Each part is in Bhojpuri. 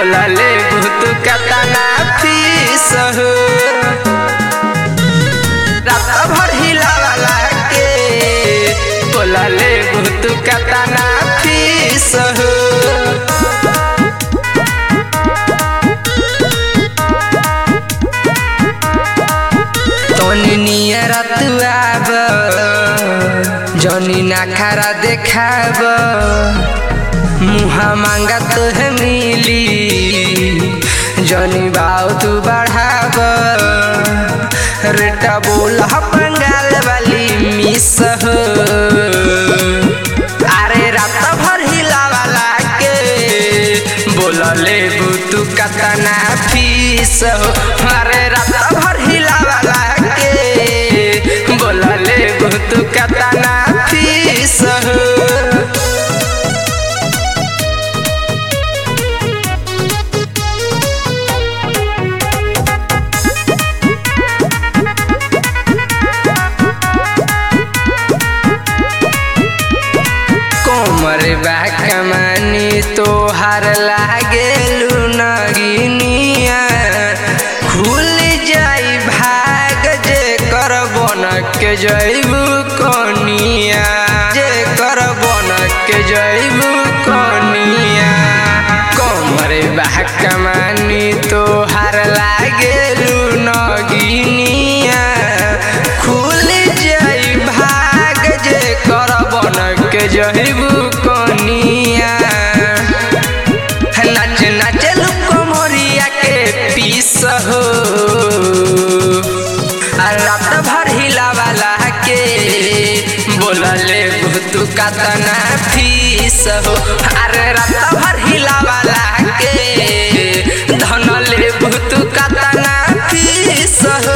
बोलले भूत कतना फीस हो रात भर हिलावाला के बोलले भूत कतना फीस हो तनी नियर तू आब जनी ना खरा देखाब मुहा मांगा तुहे मिली जनी बाव तू बढ़ाब रेटा बोल बंगाल वाली मिस हो अरे रात भर हिलावाला के बोलले तू कतना फीस हो अरे रात भर हिलावाला के बोलले तू कतना फीस हो कोमर बा कमानी तोहार लागेलू नगिनिया खुल जाई भाग जे कर बनक जैबू कनिया जे कर बनक जैबू कनिया कोमर बा कमानी तोहार लागेलू नगिनिया खुल जाई भाग जे कर बनक जहिबू कनिया नाच नाच कमरिया के पीस हो आ रात भर हिलावाला के बोलले तू कतना फीस हो अरे रात भर हिलावाला के धन ले तू कतना फीस हो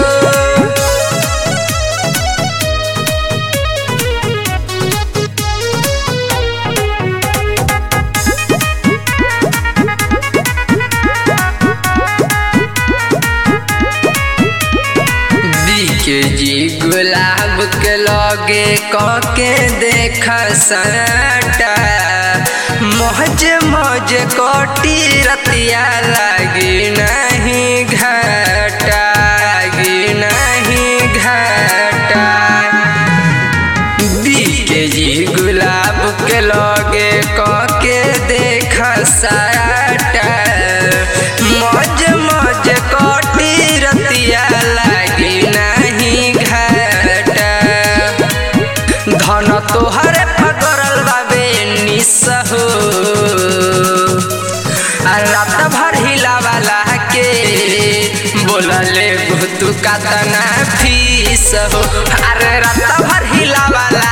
के जी गुलाब के लगे कके देख सटा मौज मौज कोटी रतिया लगी नहीं घाटा लगी नहीं घाटा के जी गुलाब के लगे कके देख सटा मौज मौज कोटी रतिया लगी नहीं घाटा धन तोहरे पकड़ल बाबे निस हो आ रात भर हिलावाला के बोलले तू कतना फीस हो अरे रात भर हिलावाला